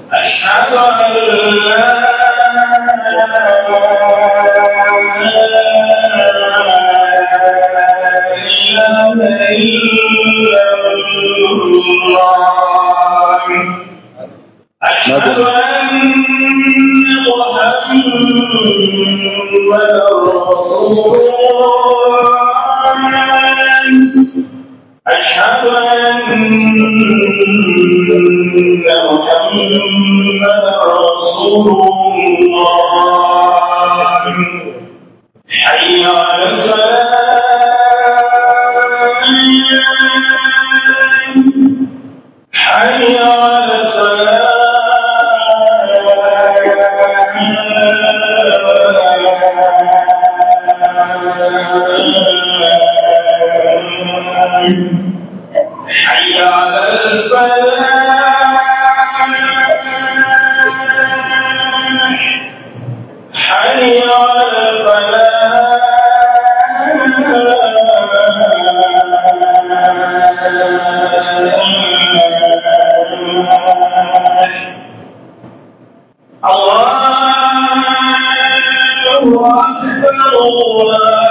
أشهد أن لا إله إلا الله أشهد أن محمدا رسول الله أشهد أن محمدا رسول الله حي على الصلاة حي على الصلاة حي على الفلاح حي على الفلاح الله أكبر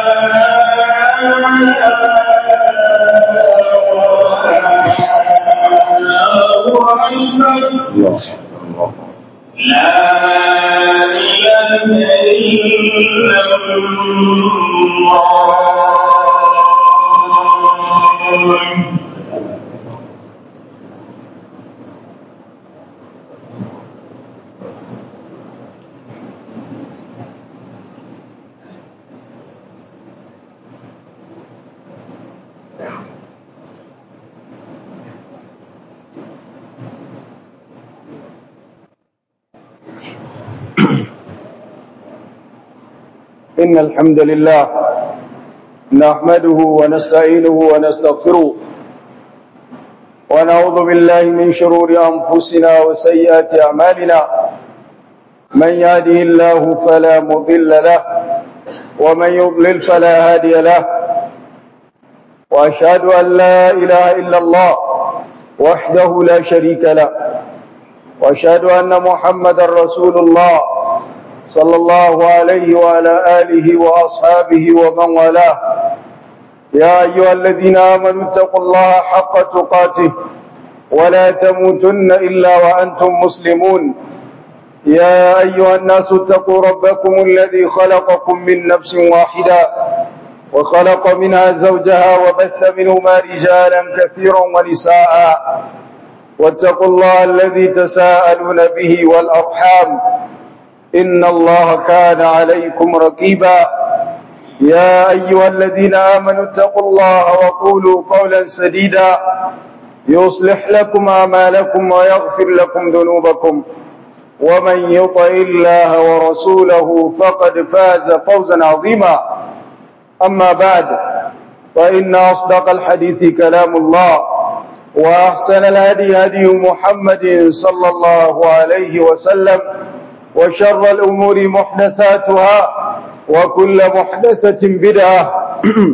الله أكبر لا إله إلا الله إن الحمد لله نحمده ونستعينه ونستغفره ونعوذ بالله من شرور أنفسنا وسيئات أعمالنا من يهده الله فلا مضل له ومن يضلل فلا هادي له وأشهد أن لا إله إلا الله وحده لا شريك له وأشهد أن محمد رسول الله صلى الله عليه وعلى آله وأصحابه ومن والاه يا أيها الذين آمنوا اتقوا الله حق تقاته ولا تموتن إلا وأنتم مسلمون يا أيها الناس اتقوا ربكم الذي خلقكم من نفس واحدة وخلق منها زوجها وبث منهما رجالا كثيرا ونساء واتقوا الله الذي تساءلون به والأرحام إن الله كان عليكم رقيبا يا أيها الذين آمنوا اتقوا الله وقولوا قولا سديدا يصلح لكم أعمالكم ويغفر لكم ذنوبكم ومن يطع الله ورسوله فقد فاز فوزا عظيما أما بعد فإن أصدق الحديث كلام الله وأحسن الهدي هدي محمد صلى الله عليه وسلم وشر الأمور محدثاتها وكل محدثة بدعة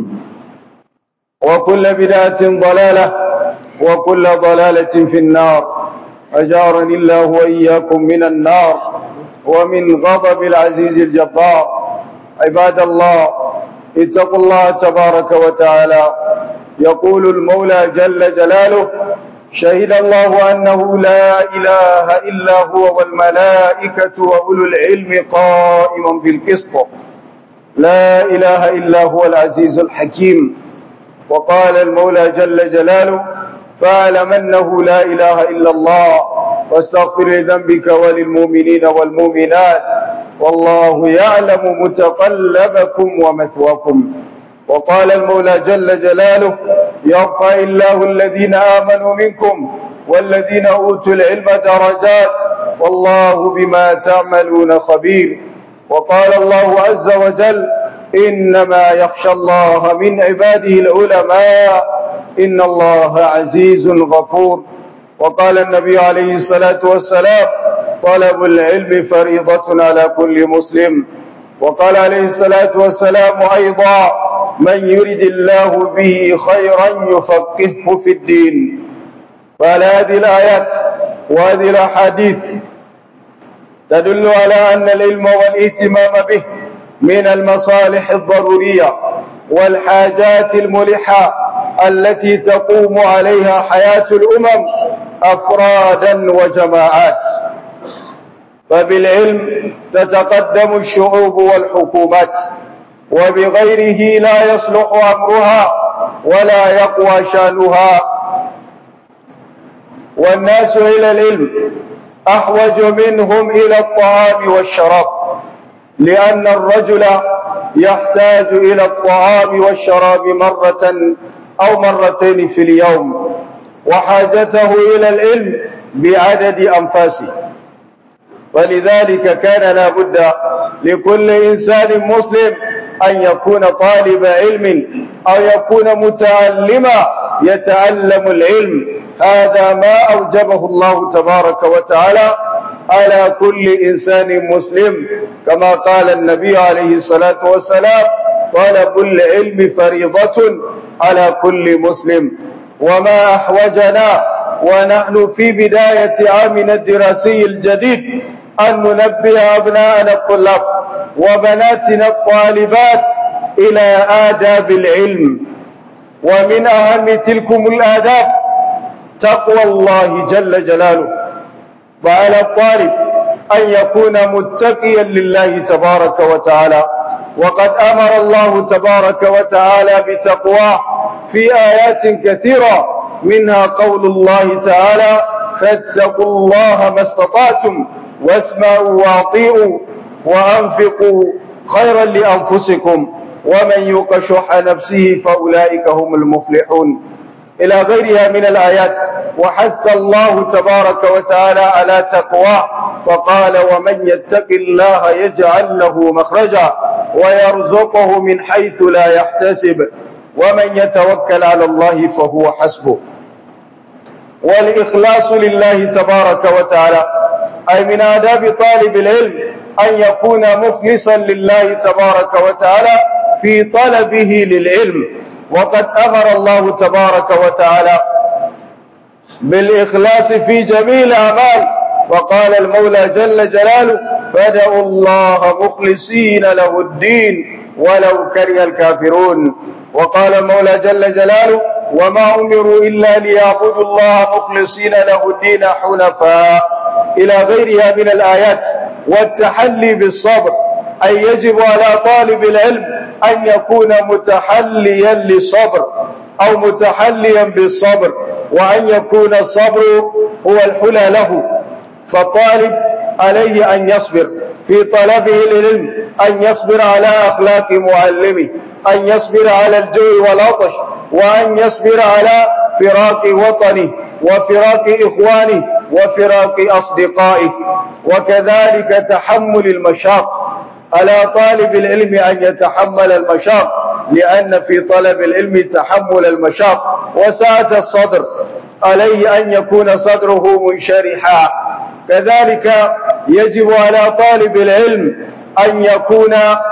وكل بدعة ضلالة وكل ضلالة في النار أجارني الله وإياكم من النار ومن غضب العزيز الجبار عباد الله اتقوا الله تبارك وتعالى يقول المولى جل جلاله شهد الله أنه لا إله إلا هو والملائكة وأولو العلم قائما بالقسط لا إله إلا هو العزيز الحكيم وقال المولى جل جلاله فاعلم أنه لا إله إلا الله واستغفر لذنبك وللمؤمنين والمؤمنات والله يعلم متقلبكم ومثواكم وقال المولى جل جلاله يرفع الله الذين آمنوا منكم والذين أوتوا العلم درجات والله بما تعملون خبير وقال الله عز وجل إنما يخشى الله من عباده العلماء إن الله عزيز غفور وقال النبي عليه الصلاة والسلام طلب العلم فريضة على كل مسلم وقال عليه الصلاة والسلام أيضا من يرد الله به خيرا يفقهه في الدين فعلى هذه الآيات وهذه الأحاديث تدل على أن العلم والاهتمام به من المصالح الضرورية والحاجات الملحة التي تقوم عليها حياة الأمم أفرادا وجماعات فبالعلم تتقدم الشعوب والحكومات وبغيره لا يصلح أمرها ولا يقوى شانها والناس إلى العلم أحوج منهم إلى الطعام والشراب لأن الرجل يحتاج إلى الطعام والشراب مرة أو مرتين في اليوم وحاجته إلى العلم بعدد أنفاسه ولذلك كان لا بد لكل إنسان مسلم أن يكون طالب علم أو يكون متعلما يتعلم العلم هذا ما أوجبه الله تبارك وتعالى على كل إنسان مسلم كما قال النبي عليه الصلاة والسلام طلب العلم فريضة على كل مسلم وما أحوجنا ونحن في بداية عامنا الدراسي الجديد أن ننبه أبناءنا الطلاب وبناتنا الطالبات إلى آداب العلم ومن أهم تلكم الآداب تقوى الله جل جلاله وعلى الطالب أن يكون متقيا لله تبارك وتعالى وقد أمر الله تبارك وتعالى بتقواه في آيات كثيرة منها قول الله تعالى فاتقوا الله ما استطعتم واسمعوا واطيعوا وأنفقوا خيرا لأنفسكم ومن يوق شح نفسه فأولئك هم المفلحون إلى غيرها من الآيات وحث الله تبارك وتعالى على تقواه فقال ومن يتق الله يجعل له مخرجا ويرزقه من حيث لا يحتسب ومن يتوكل على الله فهو حسبه والإخلاص لله تبارك وتعالى أي من آداب طالب العلم أن يكون مخلصا لله تبارك وتعالى في طلبه للعلم وقد أمر الله تبارك وتعالى بالإخلاص في جميع الأعمال وقال المولى جل جلاله فادعوا الله مخلصين له الدين ولو كره الكافرون وقال المولى جل جلاله وما أمروا إلا ليعبدوا الله مخلصين له الدين حنفاء إلى غيرها من الآيات والتحلي بالصبر أي يجب على طالب العلم أن يكون متحليا للصبر أو متحليا بالصبر وأن يكون الصبر هو الحلى له فالطالب عليه أن يصبر في طلبه للعلم أن يصبر على أخلاق معلمه أن يصبر على الجوع والعطش وأن يصبر على فراق وطنه وفراق إخوانه وفراق أصدقائه وكذلك تحمل المشاق على طالب العلم أن يتحمل المشاق لأن في طلب العلم تحمل المشاق وسعة الصدر عليه أن يكون صدره منشرحا كذلك يجب على طالب العلم أن يكون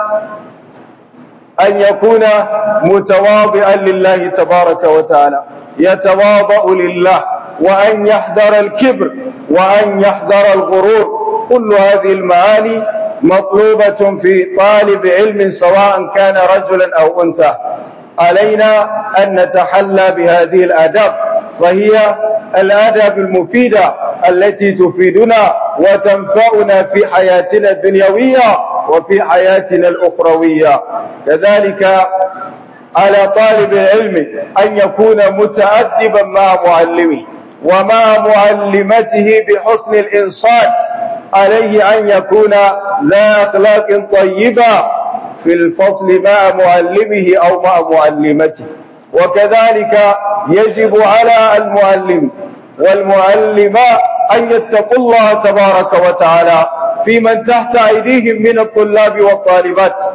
أن يكون متواضعا لله تبارك وتعالى يتواضع لله وأن يحذر الكبر وأن يحذر الغرور كل هذه المعاني مطلوبة في طالب علم سواء كان رجلا أو أنثى علينا أن نتحلى بهذه الآداب فهي الآداب المفيدة التي تفيدنا وتنفعنا في حياتنا الدنيوية وفي حياتنا الأخروية كذلك على طالب العلم أن يكون متأدبا مع معلمه ومع معلمته بحسن الإنصات عليه أن يكون ذا أخلاق طيبة في الفصل مع معلمه أو مع معلمته وكذلك يجب على المعلم والمعلمة أن يتقوا الله تبارك وتعالى في من تحت أيديهم من الطلاب والطالبات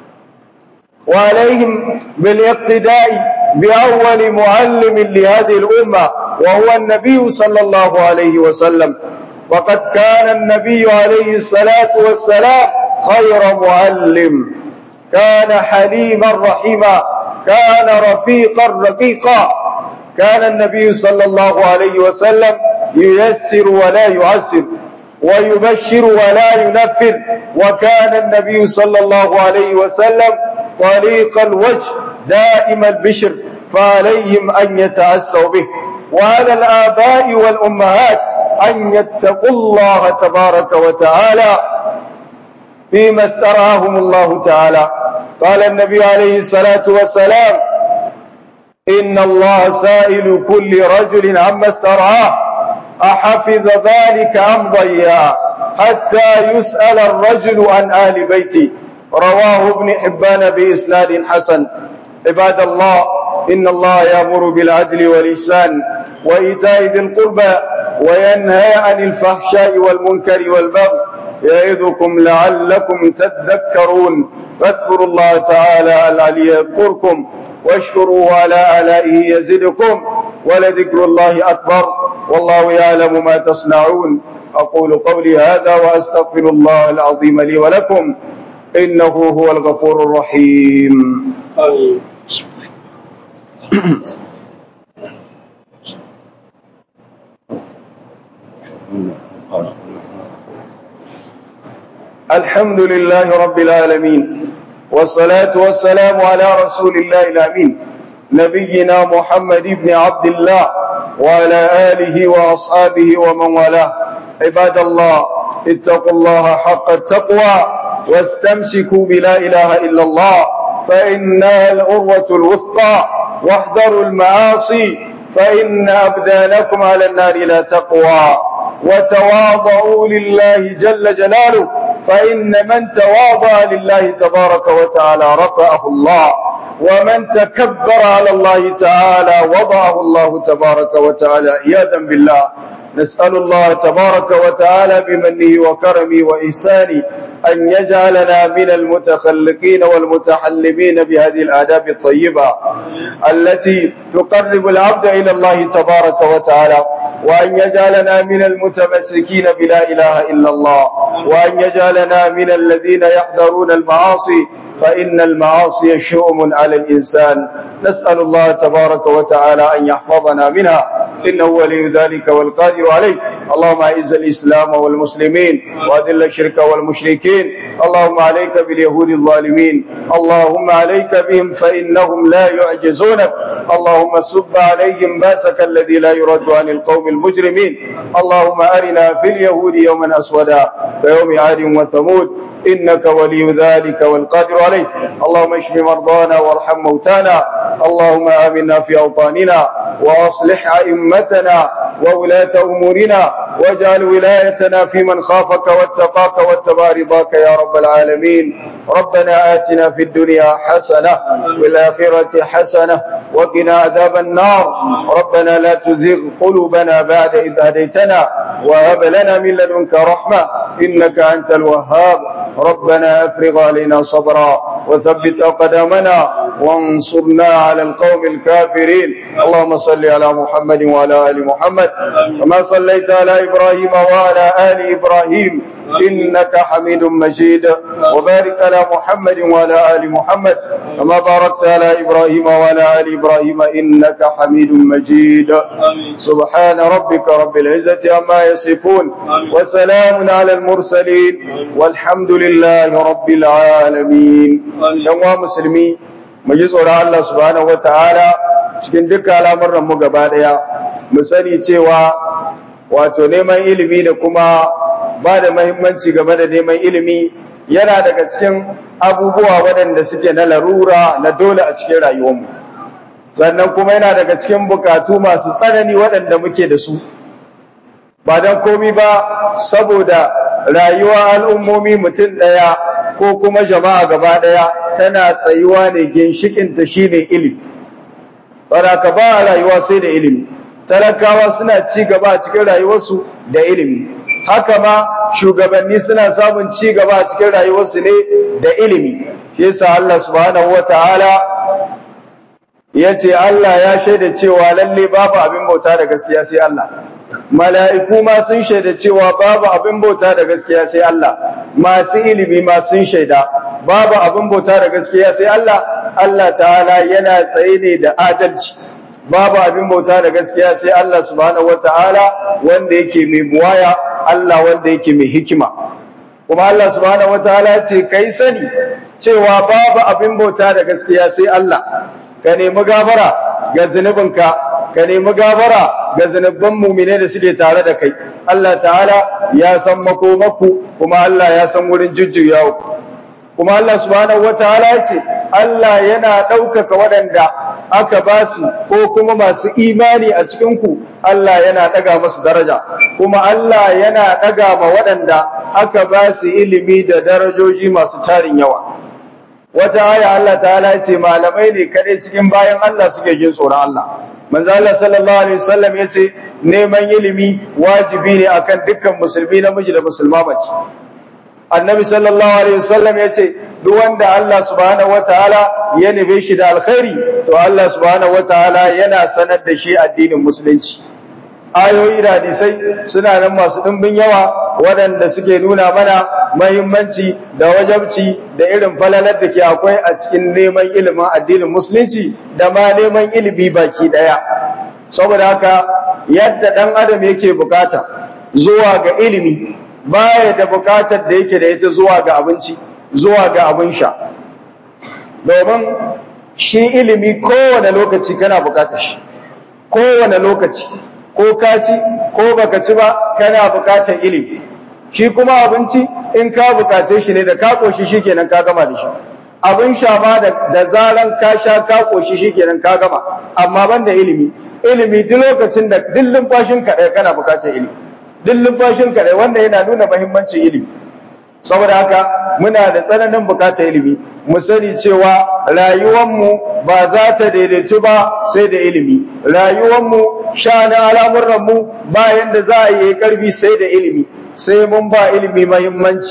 وعليهم بالاقتداء بأول معلم لهذه الأمة وهو النبي صلى الله عليه وسلم وقد كان النبي عليه الصلاة والسلام خير معلم كان حليما رحيما كان رفيقا رقيقا كان النبي صلى الله عليه وسلم ييسر ولا يعسر ويبشر ولا ينفر وكان النبي صلى الله عليه وسلم طليق الوجه دائم البشر فعليهم أن يتأسوا به وعلى الآباء والأمهات أن يتقوا الله تبارك وتعالى فيما استرعاهم الله تعالى قال النبي عليه الصلاة والسلام إن الله سائل كل رجل عما استرعاه أحفظ ذلك أم ضيع حتى يسأل الرجل عن آل بيتي رواه ابن حبان بإسناد حسن عباد الله إن الله يأمر بالعدل والإحسان وإيتاء ذي القربى وينهى عن الفحشاء والمنكر والبغي يعظكم لعلكم تذكرون فاذكروا الله تعالى العلي يذكركم واشكروه على آلائه يزدكم ولذكر الله أكبر والله يعلم ما تصنعون أقول قولي هذا وأستغفر الله العظيم لي ولكم إنه هو الغفور الرحيم آمين الحمد لله رب العالمين والصلاة والسلام على رسول الله الأمين نبينا محمد بن عبد الله وعلى آله وأصحابه ومن والاه عباد الله اتقوا الله حق التقوى واستمسكوا بلا إله إلا الله فإنها الأروة الوثقى واحذروا المعاصي فإن أبدانكم على النار لا تقوى وتواضعوا لله جل جلاله فإن من تواضع لله تبارك وتعالى رفعه الله ومن تكبر على الله تعالى وضعه الله تبارك وتعالى عياذا بالله نسأل الله تبارك وتعالى بمنه وكرمه وإحسانه أن يجعلنا من المتخلقين والمتحلمين بهذه الآداب الطيبة التي تقرب العبد إلى الله تبارك وتعالى وأن يجعلنا من المتمسكين بلا إله إلا الله وأن يجعلنا من الذين يحذرون المعاصي فإن المعاصي شؤم على الإنسان نسأل الله تبارك وتعالى أن يحفظنا منها إنه ولي ذلك والقادر عليه اللهم أعز الإسلام والمسلمين وأذل الشرك والمشركين اللهم عليك باليهود الظالمين اللهم عليك بهم فإنهم لا يعجزونك اللهم سب عليهم باسك الذي لا يرد عن القوم المجرمين اللهم أرنا في اليهود يوما أسودا كيوم عاد وثمود إنك ولي ذلك والقادر عليه اللهم اشف مرضانا وارحم موتانا اللهم آمنا في أوطاننا وأصلح أئمتنا وولاة أمورنا واجعل ولايتنا في من خافك واتقاك واتبع رضاك يا رب العالمين ربنا آتنا في الدنيا حسنة والآخرة حسنة وقنا عذاب النار ربنا لا تزغ قلوبنا بعد إذ هديتنا وهب لنا من لدنك رحمة إنك أنت الوهاب ربنا أفرغ علينا صبرا وثبت أقدامنا وانصرنا على القوم الكافرين اللهم صل على محمد وعلى آل محمد كما صليت على إبراهيم وعلى آل إبراهيم إنك حميد مجيد وبارك على محمد وعلى آل محمد كما باركت على إبراهيم وعلى آل إبراهيم إنك حميد مجيد سبحان ربك رب العزة عما يصفون وسلام على المرسلين والحمد لله رب العالمين يوم مسلمين مجلس الله سبحانه وتعالى cikin duka al'amuran mu gaba daya mu sani cewa wato neman ilimi da kuma ba da mahimmanci game da neman ilimi yana daga cikin abubuwa waɗanda suke na larura na dole a cikin rayuwarmu sannan kuma yana daga cikin bukatu masu tsanani waɗanda muke da su ba don komi ba saboda rayuwa al'ummomi mutum ɗaya ko kuma jama'a gaba ɗaya tana tsayuwa ne ginshikinta shine ilimi ka ba rayuwa sai da ilimi talakawa suna ci gaba a cikin rayuwarsu da ilimi haka ma shugabanni suna samun ci gaba a cikin rayuwarsu ne da ilimi shi yasa Allah subhanahu wataala yace Allah ya shaida cewa lalle babu abin bauta da gaskiya sai Allah mala'iku ma sun shaida cewa babu abin bauta da gaskiya sai Allah masu ilimi ma sun shaida babu abin bauta da gaskiya sai Allah Allah ta'ala yana tsaye ne da adalci babu abin bauta da gaskiya sai Allah subhanahu wataala wanda yake mai buwaya Allah wanda yake mai hikima kuma Allah subhanahu wataala ya ce kai sani cewa babu abin bauta da gaskiya sai Allah ka nemi gafara ga zunubinka ka nemi gafara ga zunubban mumine da suke tare da kai Allah ta'ala ya san makomaku kuma Allah ya san wurin jujjuyawa kuma Allah subhanahu wataala ya ce Allah yana ɗaukaka waɗanda aka ba su ko kuma masu imani a cikinku Allah yana ɗaga masu daraja kuma Allah yana ɗaga ma waɗanda aka ba su ilimi da darajoji masu tarin yawa wata aya Allah ta'ala ya ce malamai ne kaɗai cikin bayan Allah suke jin tsoron Allah manzo Allah sallallahu alaihi wasallam ya ce neman ilimi wajibi ne akan dukkan musulmi namiji da musulma mace annabi sallallahu alaihi wasallam ya ce duk wanda Allah subhanahu wataala ya nabe shi da alkhairi to Allah subhanahu wataala yana sanar da shi addinin musulunci ayoyi da hadisai suna nan masu ɗimbin yawa waɗanda suke nuna mana mahimmanci da wajabci da irin falalar da ke akwai a cikin neman ilimin addinin musulunci da ma neman ilimi baki ɗaya saboda haka yadda ɗan adam yake bukata zuwa ga ilimi baya da bukatar da yake da ita zuwa ga abinci zuwa ga abin sha domin shi ilimi kowane lokaci kana bukatar shi kowane lokaci ko ka ci ko baka ci ba kana bukatar ilimi shi kuma abinci in ka bukace shi ne da ka koshi shikenan ka gama da shi abin sha ma da zaran ka sha ka koshi shikenan ka gama amma ban da ilimi ilimi duk lokacin da duk lumfashin ka ɗaya kana bukatar ilimi duk lumfashin ka ɗaya wanda yana nuna muhimmancin ilimi saboda haka muna da tsananin bukatar ilimi mu sani cewa rayuwanmu ba za ta daidaitu ba sai da ilimi rayuwanmu sha'anin al'amuranmu bayan da za a yi karfi sai da ilimi sai mun ba ilimi mahimmanci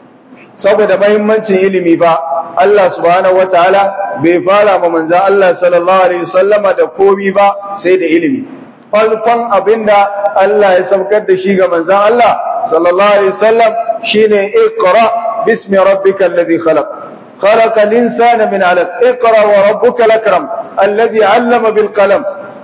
saboda mahimmancin ilimi ba Allah subhanahu wataala bai fara ma manzon Allah sallallahu alaihi wasallama da komi ba sai da ilimi farkon abinda Allah ya saukar da shi ga manzon Allah sallallahu alaihi wasallam shine iqra bismi rabbikal ladhi khalaq خلق الإنسان من علق اقرأ وربك الأكرم الذي علم بالقلم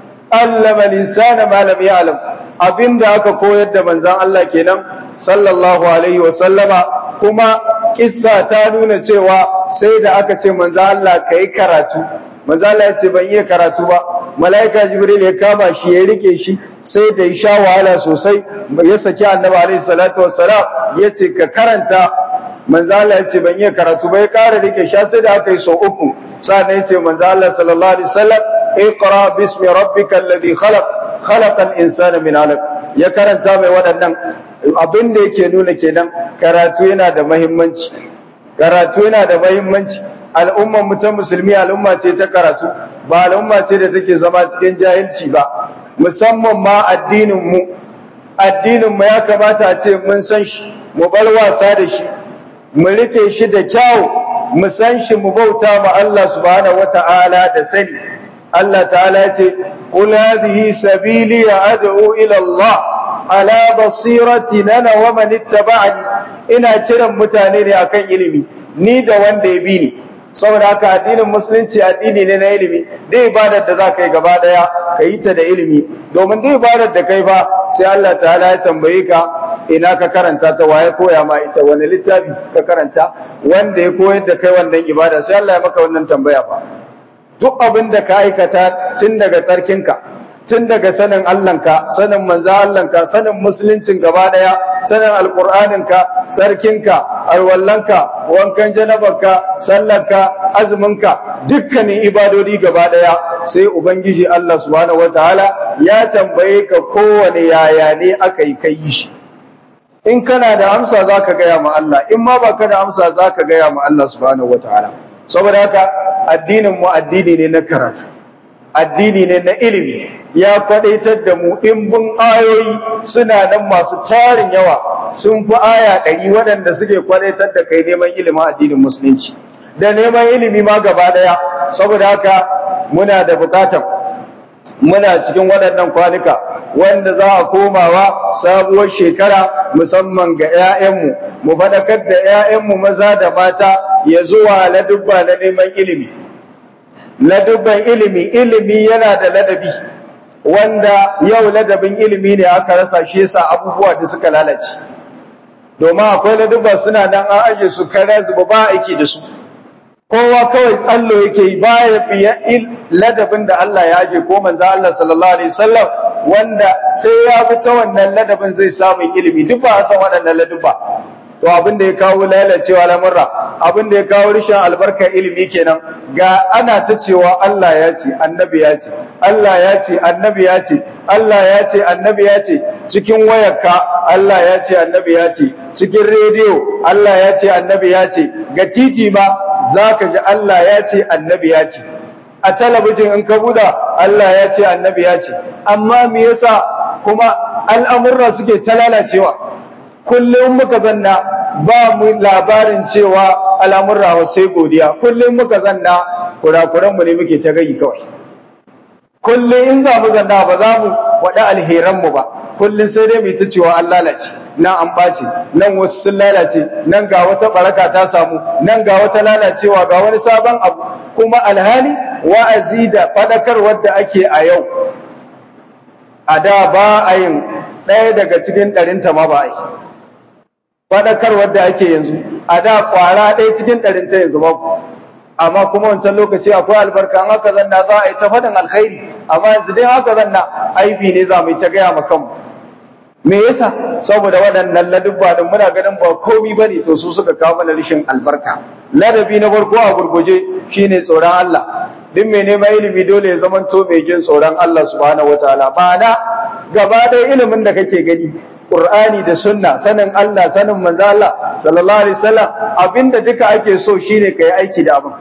علم الإنسان ما لم يعلم abin da aka koyar da manzan Allah kenan sallallahu alaihi wasallama kuma kissa ta nuna cewa sai da aka ce manzan Allah ka yi karatu manzan Allah ya ce ban iya karatu ba mala'ika jibril ya kama shi ya rike shi sai da ya sha wahala sosai ya saki annabi alaihi salatu wassalam ya ce ka karanta manzo Allah yace ban iya karatu ba ya ƙara rike sha sai da aka yi sau uku sannan yace manzo Allah sallallahu alaihi wasallam iqra bismi rabbikal ladhi khalaq khalaqal insana min 'alaq ya karanta mai waɗannan abin da yake nuna kenan karatu yana da muhimmanci karatu yana da muhimmanci al'ummar mu ta musulmi al'umma ce ta karatu ba al'umma ce da take zama cikin jahilci ba musamman ma addinin mu addinin mu ya kamata a ce mun san shi mu bar wasa da shi mu rike shi da kyau mu san shi mu bauta ma Allah subhanahu wata'ala da sani Allah ta'ala ya ce qul hadhihi sabili ad'u ila Allah ala basirati nana wa man ittaba'ani ina kiran mutane ne akan ilimi ni da wanda ya bi ni saboda haka addinin musulunci addini ne na ilimi da ibadar da za ka yi gaba daya ka yi ta da ilimi domin da ibadar da kai ba sai Allah ta'ala ya tambaye ka ina ka karanta ta waye koya ma ita wani littafi ka karanta wanda ya koyar da kai wannan ibada sai Allah ya maka wannan tambaya fa duk abin da ka aikata tun daga tsarkinka tun daga sanin Allahnka sanin manzo Allahnka sanin musuluncin gaba daya sanin alqur'aninka sarkinka alwallanka wankan janabarka sallarka azuminka dukkanin ibadodi gaba daya sai ubangiji Allah subhanahu wataala ya tambaye ka kowane yaya ne aka yi kai shi in kana da amsa zaka gaya ma Allah in ma baka da amsa zaka gaya ma Allah subhanahu wataala saboda haka addinin mu addini ne na karatu addini ne na ilimi ya kwadaitar da mu ɗimbin ayoyi suna nan masu tarin yawa sun fi aya ɗari waɗanda suke kwadaitar da kai neman ilimin addinin musulunci da neman ilimi ma gaba ɗaya saboda haka muna da bukatar muna cikin waɗannan kwanuka wanda za a komawa sabuwar shekara musamman ga 'ya'yanmu mu faɗakar da 'ya'yanmu maza da mata ya zuwa ladubba na neman ilimi ladubban ilimi ilimi yana da ladabi wanda yau ladabin ilimi ne aka rasa shi yasa abubuwa da suka lalace domin akwai ladabba suna nan an aje su kare zuba ba aiki da su kowa kawai tsallo yake yi baya biya ladabin da Allah ya aje ko manzo Allah sallallahu alaihi wasallam wanda sai ya bi ta wannan ladabin zai samu ilimi duk ba a san waɗannan ladabba to abin da ya kawo lalacewa lamurra abin da ya kawo rishin albarkar ilimi kenan ga ana ta cewa Allah ya ce annabi ya ce Allah ya ce annabi ya ce Allah ya ce annabi ya ce cikin wayarka Allah ya ce annabi ya ce cikin rediyo Allah ya ce annabi ya ce ga titi ma zaka ji Allah ya ce annabi ya ce a talabijin in ka buɗa Allah ya ce annabi ya ce amma me yasa kuma al'amurra suke ta lalacewa kullum muka zanna ba mu labarin cewa al'amurra sai godiya kullum muka zanna kurakuranmu ne muke ta gayi kawai kullum in za mu zanna ba za mu waɗa alheranmu ba kullum sai dai mai ta cewa an lalace nan an ɓace nan wasu sun lalace nan ga wata ɓaraka ta samu nan ga wata lalacewa ga wani sabon abu kuma alhali wa'azi da faɗakarwar da ake a yau a da ba a yin ɗaya daga cikin ɗarinta ma ba a yi faɗakarwar da ake yanzu a da ƙwara ɗaya cikin ɗarinta yanzu ba amma kuma wancan lokaci akwai albarka an haka zanna za a yi ta faɗin alkhairi amma yanzu dai haka zanna aibi ne za mu yi ta gaya ma kanmu me yasa saboda waɗannan ladubba din muna ganin ba komi bane to su suka kawo mana rashin albarka ladabi na farko a gurguje shine tsoron Allah duk mai neman ilimi dole ya zama to mai jin tsoron Allah subhanahu wataala ba na gaba ɗaya ilimin da kake gani Qur'ani da sunna sanin Allah sanin manzo Allah sallallahu alaihi wasallam abinda duka ake so shine kai aiki da abin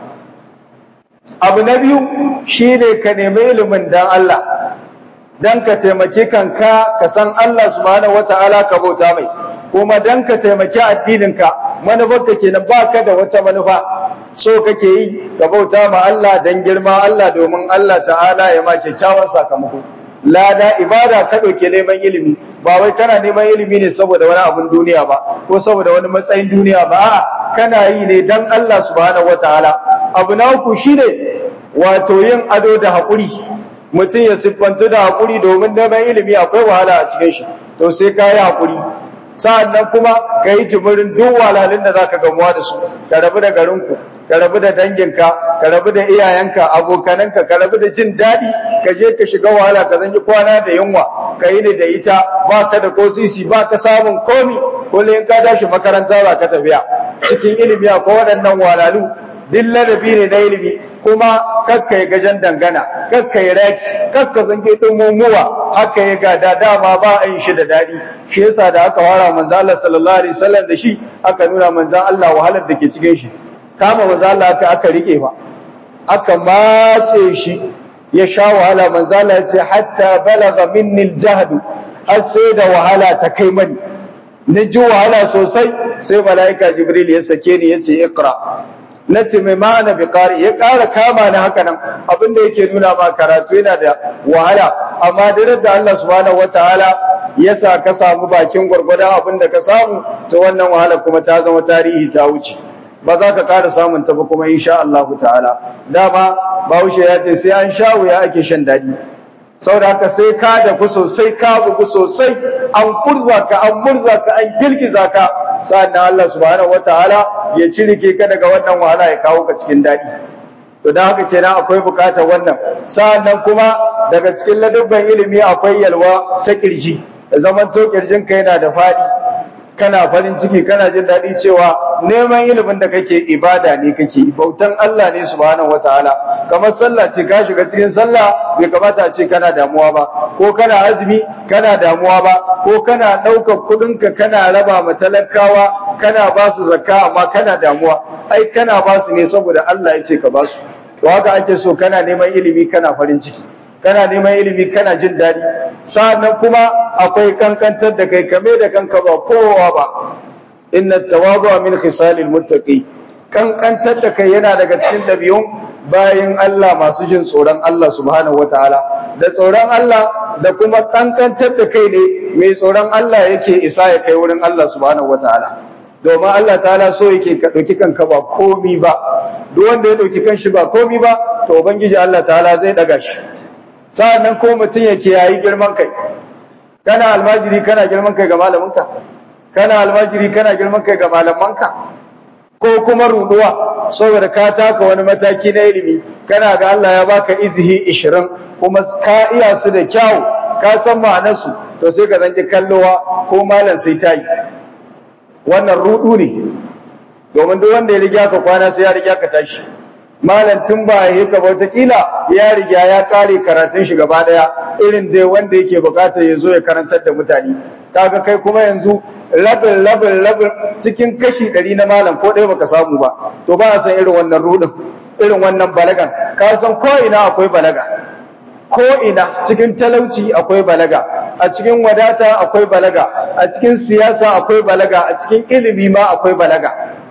abu na biyu shine ka nemi ilimin dan Allah dan ka taimaki kanka ka san Allah subhanahu wataala ka bauta mai kuma dan ka taimaki addininka manufarka kenan baka da wata manufa so kake yi ka bauta ma Allah dan girma Allah domin Allah ta'ala ya ma kyakkyawan sakamako lada ibada ka ɗauke neman ilimi ba wai kana neman ilimi ne saboda wani abun duniya ba ko saboda wani matsayin duniya ba a'a kana yi ne dan Allah subhanahu wataala abu na uku shine wato yin ado da haƙuri mutum ya siffantu da haƙuri domin neman ilimi akwai wahala a cikin shi to sai ka yi haƙuri sa'annan kuma ka yi jimirin duk walalin da zaka gamuwa da su ka rabu da garinku ka rabu da danginka ka rabu da iyayenka abokananka ka rabu da jin daɗi ka je ka shiga wahala ka zanyi kwana da yunwa ka yi ne da ita ba ka da ko sisi ba ka samun komi kullum ka tashi makaranta ba ka tafiya cikin ilimi akwai waɗannan walalu duk ladabi ne na ilimi kuma kakka yi gajen dangana kakka yi raki kakka zange ɗumumuwa haka ya gada dama ba a yin shi da daɗi shi yasa da aka wara manzan Allah sallallahu alaihi wasallam da shi aka nuna manzan Allah wahalar da ke cikin shi kama manzan Allah aka aka rike fa aka mace shi ya sha wahala manzan Allah ya ce hatta balaga minni aljahd har sai da wahala ta kai mani na ji wahala sosai sai mala'ika jibril ya sake ni ya ce iqra na ce mai ma'ana bi ƙari ya ƙara kama ni haka nan abinda yake nuna ma karatu yana da wahala amma da da Allah subhanahu wataala ya sa ka samu bakin gwargwadon abinda ka samu to wannan wahala kuma ta zama tarihi ta wuce ba za ka ƙara samun ta ba kuma insha Allah ta'ala dama Bahaushe ya ce sai an sha wuya ake shan daɗi saboda haka sai ka da ku sosai ka bugu sosai an kurza ka an murza ka an girgiza ka sa'annan Allah subhanahu wataala ya cirike ka daga wannan wahala ya kawo ka cikin daɗi to dan haka kenan akwai bukatar wannan sa'annan kuma daga cikin ladabban ilimi akwai yalwa ta kirji da zaman to kirjin ka yana da fadi kana farin ciki kana jin daɗi cewa neman ilimin da kake ibada ne kake bautan Allah ne subhanahu wataala kamar sallah ce ka shiga cikin sallah bai kamata a ce kana damuwa ba ko kana azumi kana damuwa ba ko kana ɗaukar kuɗinka kana raba ma talakawa kana ba su zakka amma kana damuwa ai kana ba su ne saboda Allah ya ce ka ba su to haka ake so kana neman ilimi kana farin ciki kana neman ilimi kana jin daɗi sa'annan kuma akwai kankantar da kai kame da kanka ba kowa ba inna tawadhu min khisalil muttaqi kankantar da kai yana daga cikin ɗabi'un bayan Allah masu jin tsoron Allah subhanahu wataala da tsoron Allah da kuma kankantar da kai ne mai tsoron Allah yake isa ya kai wurin Allah subhanahu wataala domin Allah ta'ala so yake ka ɗauki kanka ba komi ba duk wanda ya ɗauki kanshi ba komi ba to ubangiji Allah ta'ala zai ɗaga shi sa'annan ko mutum ya kiyayi girman kai kana almajiri kana girman kai ga malaminka kana almajiri kana girman kai ga malamanka ko kuma ruduwa saboda ka taka wani mataki na ilimi kana ga Allah ya baka izihi 20 kuma ka iya su da kyau ka san ma'anarsu to sai ka zanki kallowa ko malam sai ta yi wannan rudu ne domin duk wanda ya riga ka kwana sai ya riga ka tashi malam tun ba ya yi ka kila ya riga ya kare karatun shi gaba daya irin dai wanda yake bukatar ya zo ya karantar da mutane kaga kai kuma yanzu labin labin labin cikin kashi ɗari na malam ko ɗaya baka samu ba to ba a san irin wannan rudin irin wannan balagan ka san ko ina akwai balaga ko ina cikin talauci akwai balaga a cikin wadata akwai balaga a cikin siyasa akwai balaga a cikin ilimi ma akwai balaga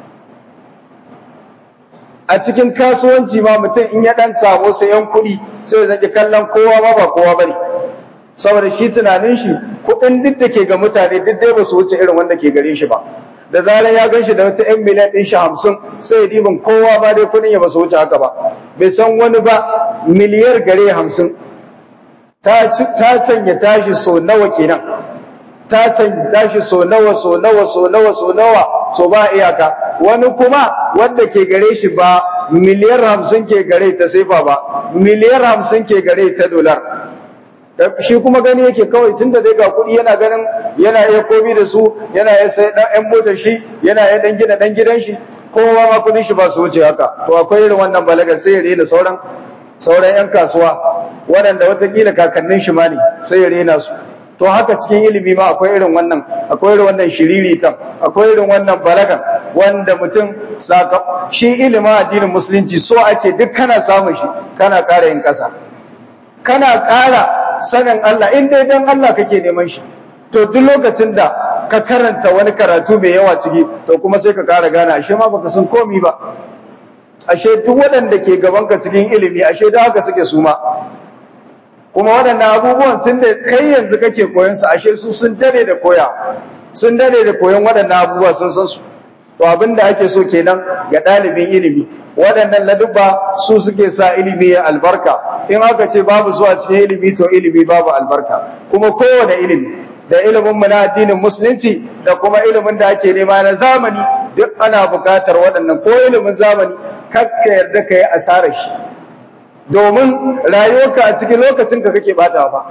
a cikin kasuwanci ma mutum in ya dan samu sai yan kuɗi sai zaki kallon kowa ma ba kowa bane saboda shi tunanin shi kuɗin duk da ke ga mutane duk dai ba su wuce irin wanda ke gare shi ba da zarar ya gan shi da wata yan miliyan ɗin shi hamsin sai ya diban kowa ma dai kuɗin ya ba su wuce haka ba bai san wani ba miliyar gare hamsin ta canya tashi so nawa kenan ta canya tashi so nawa so nawa so nawa so nawa so ba iyaka wani kuma wanda ke gare shi ba miliyar hamsin ke gare ta sefa ba miliyar hamsin ke gare ta dolar shi kuma gani yake kawai tunda dai ga kuɗi yana ganin yana iya komi da su yana iya sai dan ɗan motar shi yana iya dan gina dan gidan shi kowa ma kuɗin shi ba su wuce haka to akwai irin wannan balagar sai ya rena sauran sauran yan kasuwa waɗanda watakila kakannin shi ma ne sai ya rena su to haka cikin ilimi ma akwai irin wannan akwai irin wannan shiriritan akwai irin wannan balagan wanda mutum saka shi ilimin addinin musulunci so ake duk kana samun shi kana ƙara yin ƙasa kana ƙara sanin Allah in dai dan Allah kake neman shi to duk lokacin da ka karanta wani karatu mai yawa ciki to kuma sai ka ƙara gane ashe ma baka san komi ba ashe duk waɗanda ke gaban ka cikin ilimi ashe da haka suke suma kuma waɗannan abubuwan tun da kai yanzu kake koyon su ashe su sun dare da koya sun dare da koyon waɗannan abubuwa sun san su to abin da ake so kenan ga ɗalibin ilimi waɗannan ladubba su suke sa ilimi ya albarka in aka ce babu su a cikin ilimi to ilimi babu albarka kuma kowane ilimi da ilimin mu na addinin musulunci da kuma ilimin da ake nema na zamani duk ana buƙatar waɗannan ko ilimin zamani kakka yarda ka yi asarar shi domin rayuwarka a cikin lokacin ka kake bata ba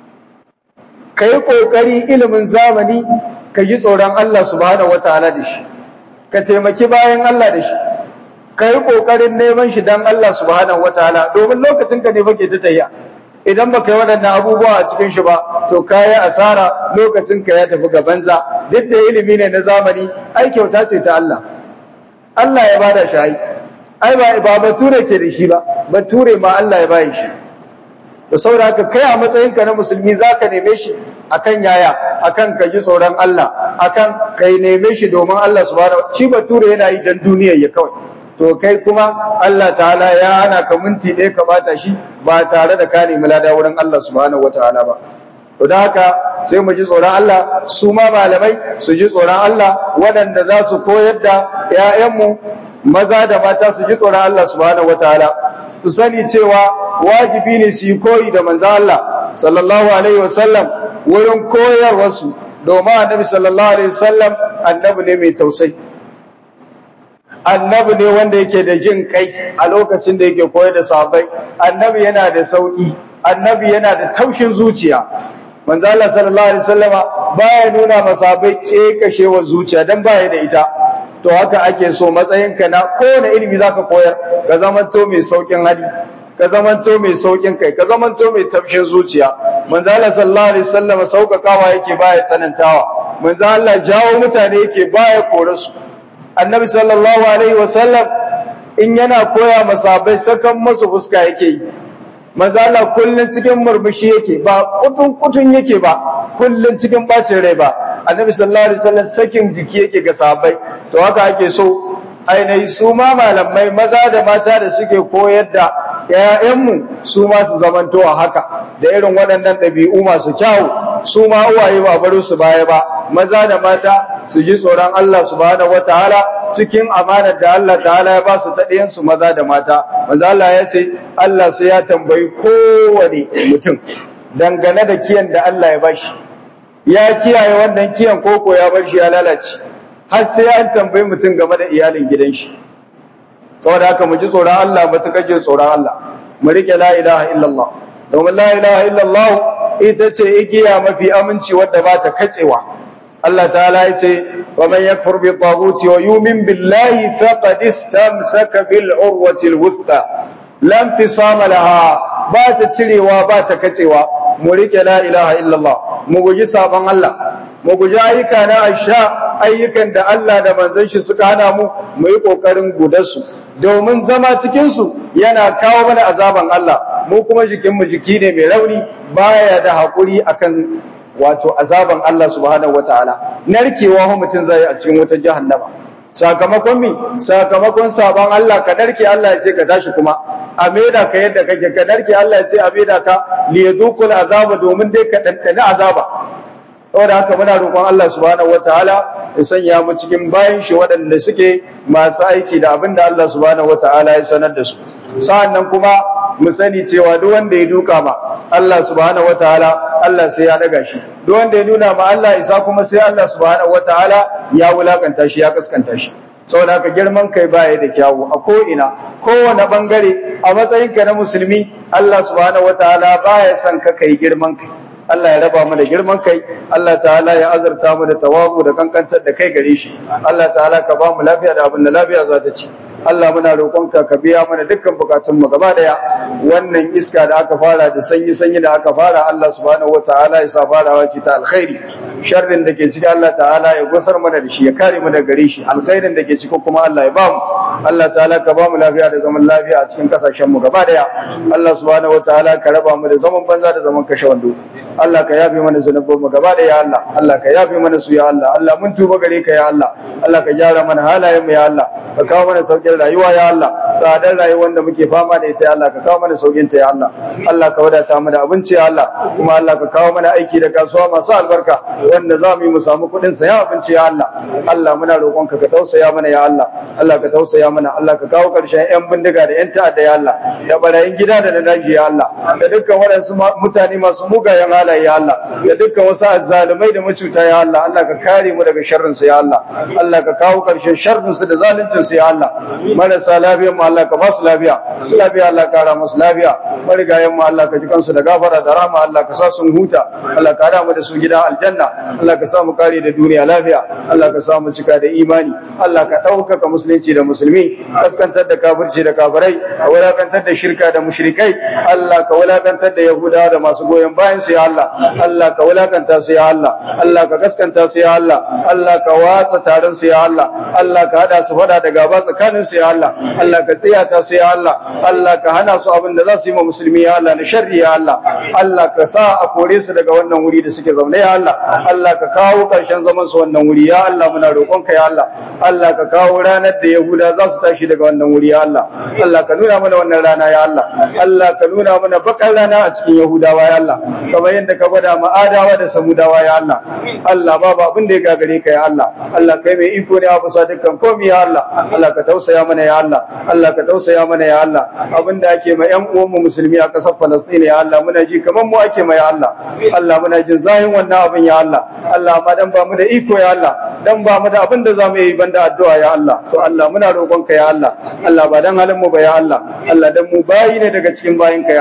ka yi ƙoƙari ilimin zamani ka ji tsoron Allah subhanahu wataala da shi ka taimaki bayan Allah da shi ka yi ƙoƙarin neman shi don Allah subhanahu wataala domin lokacin ka ne fake ta tayya idan baka yi waɗannan abubuwa a cikin shi ba to ka yi asara lokacin ka ya tafi ga banza duk da ilimi ne na zamani ai kyauta ce ta Allah Allah ya bada shi ai ai ba ba bature ke da shi ba bature ma Allah ya bayi shi da saboda haka kai a matsayinka na musulmi zaka neme shi akan yaya akan ka ji tsoron Allah akan kai neme shi domin Allah subhanahu shi bature yana yi dan duniyar ya kawai to kai kuma Allah ta'ala ya hana ka minti ɗaya ka bata shi ba tare da ka nemi lada wurin Allah subhanahu wataala ba to da haka sai mu ji tsoron Allah su ma malamai su ji tsoron Allah waɗanda za su koyar da 'ya'yanmu maza da mata su ji tsoron Allah subhanahu wataala su sani cewa wajibi ne su yi koyi da manzon Allah sallallahu alaihi wasallam wurin koyarwarsu domin annabi sallallahu alaihi wasallam annabi ne mai tausayi annabi ne wanda yake da jin kai a lokacin da yake koyar da sahabbai annabi yana da sauki annabi yana da taushin zuciya manzo Allah sallallahu alaihi wasallama baya nuna masahabai kekashewar zuciya dan baya da ita to haka ake so matsayinka na kowane ilimi zaka koyar ka zamanto mai saukin hali ka zamanto mai saukin kai ka zamanto mai tafshin zuciya manzo Allah sallallahu alaihi wasallam saukakawa yake baya tsanantawa manzo Allah jawo mutane yake baya kore su annabi sallallahu alaihi wasallam in yana koya masabai sakan masu fuska yake yi manzo Allah kullun cikin murmushi yake ba kutun kutun yake ba kullun cikin bacin rai ba annabi sallallahu alaihi wasallam sakin jiki yake ga sahabbai to haka ake so ainihi su ma malamai maza da mata da suke koyar da ‘ya'yanmu su ma su zamanto a haka da irin waɗannan ɗabi'u masu kyawu su ma uwaye ba bari su baya ba maza da mata su ji tsoron Allah subhanahu wataala cikin amanar da Allah ta'ala ya ba su ta ɗayan su maza da mata manzo Allah ya ce Allah sai ya tambayi kowane mutum dangane da kiyan da Allah ya bashi ya kiyaye wannan kiyan koko ya bar shi ya lalace har sai an tambayi mutum game da iyalin gidan shi saboda haka mu ji tsoron Allah mu tuka jin tsoron Allah mu rike la ilaha illallah domin la ilaha illallah ita ce igiya mafi aminci wadda ba ta katsewa Allah ta'ala ya ce wa man yakfur bi taghuti wa yu'min billahi faqad istamsaka bil urwati al wuthqa lam fisama laha ba ta cirewa ba ta katsewa mu rike la ilaha illallah mu guji sabon Allah mu guji ayyuka na asha ayyukan da Allah da manzon shi suka hana mu mu yi kokarin gudarsu domin zama cikin su yana kawo mana azaban Allah mu kuma jikin mu jiki ne mai rauni baya da hakuri akan wato azaban Allah subhanahu wataala narkewa ho mutun zai a cikin wutar jahannama sakamakon mi sakamakon sabon Allah ka narke Allah ya ce ka tashi kuma a maida ka yadda kake ka narke Allah ya ce a maida ka li yadukul azaba domin dai ka dandana azaba saboda haka muna roƙon Allah subhanahu wataala ya sanya mu cikin bayan shi waɗanda suke masu aiki da abin da Allah subhanahu wataala ya sanar da su sa'annan kuma mu sani cewa duk wanda ya duka ma Allah subhanahu wataala Allah sai ya daga shi duk wanda ya nuna ma Allah isa kuma sai Allah subhanahu wataala ya wulakanta shi ya kaskanta shi saboda haka girman kai baya da kyawu a ko ina kowane bangare a matsayinka na musulmi Allah subhanahu wataala baya son ka kai girman kai Allah ya raba mu da girman kai Allah ta'ala ya azurta mu da tawazu da kankantar da kai gare shi Allah ta'ala ka ba mu lafiya da abin da lafiya za ta ci Allah muna roƙonka ka biya mana dukkan bukatunmu gaba daya wannan iska da aka fara da sanyi sanyi da aka fara Allah subhanahu wataala ya sa farawa ce ta alkhairi sharrin da ke ciki Allah ta'ala ya gusar mana da shi ya kare mu daga gare shi alkhairin da ke ciki kuma Allah ya ba mu Allah ta'ala ka ba mu lafiya da zaman lafiya a cikin kasashen mu gaba daya Allah subhanahu wataala ka raba mu da zaman banza da zaman kashe wando Allah ka yafe mana zunubin mu gaba daya Allah Allah ka yafe mana su ya Allah Allah mun tuba gare ka ya Allah Allah ka gyara mana halayen mu ya Allah ka kawo mana saukin rayuwa ya Allah tsadar rayuwar da muke fama da ita ya Allah ka kawo mana saukin ta ya Allah Allah ka wadata mu da abinci ya Allah kuma Allah ka kawo mana aiki da kasuwa masu albarka wanda za mu yi mu samu kuɗin saya abinci ya Allah Allah muna roƙonka ka tausaya mana ya Allah Allah ka tausaya mana Allah ka kawo ƙarshen ƴan bindiga da ƴan ta'adda ya Allah da barayin gida da na daji ya Allah da dukkan waɗansu mutane masu mugayen halaye ya Allah da dukkan wasu azzalumai da macuta ya Allah Allah ka kare mu daga sharrin su ya Allah Allah ka kawo ƙarshen sharrin su da zaluncin su ya Allah marasa lafiyar mu Allah ka ba su lafiya su lafiya Allah ka kara musu lafiya marigayen mu Allah ka ji kansu da gafara da rahama Allah ka sa sun huta Allah ka hada mu da su gidan aljanna Allah ka sa mu kare da duniya lafiya Allah ka sa mu cika da imani Allah ka ɗaukaka musulunci da musulmi kaskantar da kafirci da kafirai ka wulakantar da shirka da mushrikai Allah ka wulakantar da yahudawa da masu goyon bayan su ya Allah Allah ka wulakanta su ya Allah Allah ka gaskanta su ya Allah Allah ka watsa taron su ya Allah Allah ka hada su fada da gaba tsakanin su ya Allah Allah ka tsiyata su ya Allah Allah ka hana su abin da za su yi ma musulmi ya Allah na sharri ya Allah Allah ka sa a kore su daga wannan wuri da suke zaune ya Allah Allah ka kawo karshen zaman su wannan wuri ya Allah muna roƙonka ya Allah Allah ka kawo ranar da Yahuda za su tashi daga wannan wuri ya Allah Allah ka nuna mana wannan rana ya Allah Allah ka nuna mana bakar rana a cikin Yahudawa ya Allah kamar yadda ka gwada ma Adawa da Samudawa ya Allah Allah babu abin da ya gagare ka ya Allah Allah kai mai iko ne a bisa dukkan komai ya Allah Allah ka tausaya mana ya Allah Allah ka tausaya mana ya Allah abin da ake ma ƴan uwan mu musulmi a ƙasar Falastin ya Allah muna ji kamar mu ake ma ya Allah Allah muna jin zahin wannan abin ya Allah Allah ma dan ba mu da iko ya Allah dan ba mu da abin da zamu yi banda addu'a ya Allah to Allah muna roƙonka ya Allah Allah ba dan halin mu ba ya Allah Allah dan mu bayi ne daga cikin bayinka ya